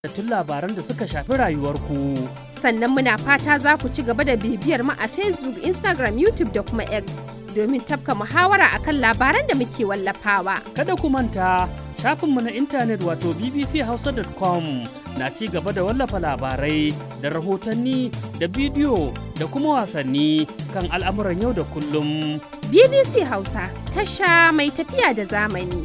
tun labaran da suka shafi rayuwarku. Sannan muna fata za ku ci gaba da bibiyar mu a Facebook, Instagram, YouTube da kuma X domin tafka muhawara akan labaran da muke wallafawa. Kada ku manta shafinmu na intanet wato bbchausa.com na ci gaba da wallafa labarai da rahotanni da bidiyo da kuma wasanni kan al'amuran yau da kullum. BBC Hausa, tasha mai tafiya da zamani.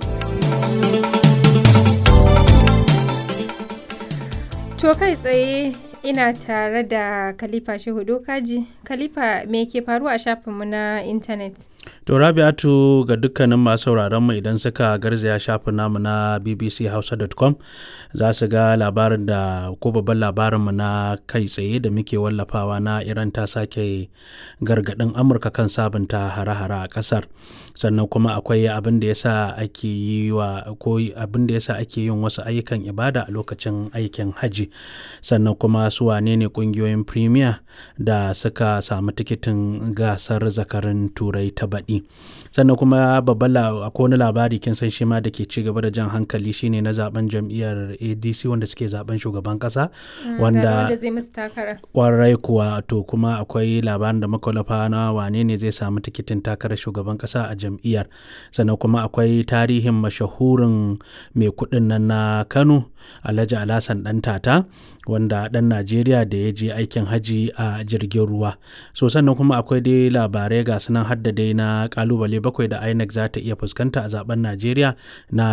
To kai tsaye ina tare da Khalifa Shehu Dokaji. Khalifa me ke faruwa a shafinmu na intanet? To Rabi'atu ga dukkanin masu sauraron mu idan suka garzaya shafin namu na bbchausa.com za su ga labarin da ko babban labarin mu na kai tsaye da muke wallafawa na Iran ta sake gargadin Amurka kan sabunta hare-hare a kasar. Sannan kuma akwai abin da yasa ake yi wa ko abin da yasa ake yin wasu ayyukan ibada a lokacin aikin haji. Sannan kuma su wane ne kungiyoyin premier da suka samu tikitin gasar zakarin turai ta baɗi sannan kuma babban akwai wani labari kin san shi ma da ke ci gaba da jan hankali shine na zaben jam'iyyar adc wanda suke zaben shugaban kasa wanda kwarai kuwa to kuma akwai labarin da makwalafa na wane ne zai samu tikitin takarar shugaban kasa a jam'iyyar sannan kuma akwai tarihin mashahurin mai kuɗin nan na kano alhaji alhassan dan tata wanda ɗan najeriya da ya je aikin haji a jirgin ruwa so sannan kuma akwai dai labarai ga sunan hadda dai na kalubale bakwai da inec za ta iya fuskanta a zaben najeriya na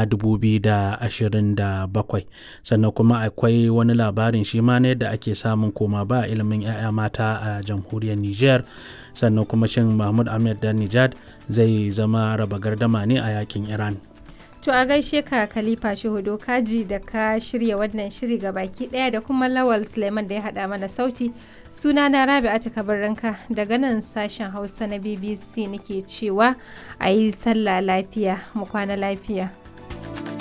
2027 sannan kuma akwai wani labarin shi ma na yadda ake samun koma ba ilimin 'ya'ya mata a jamhuriyar niger sannan kuma shin mahmud ahmed dan nijad zai zama raba gardama ne a yakin iran To a gaishe ka Khalifa Shehu Kaji da ka shirya wannan shiri ga baki ɗaya da kuma Lawal Suleiman da ya haɗa mana sauti. Suna na Rabi'atu Kabarranka daga nan sashen Hausa na BBC nake cewa a yi sallah lafiya mu kwana lafiya.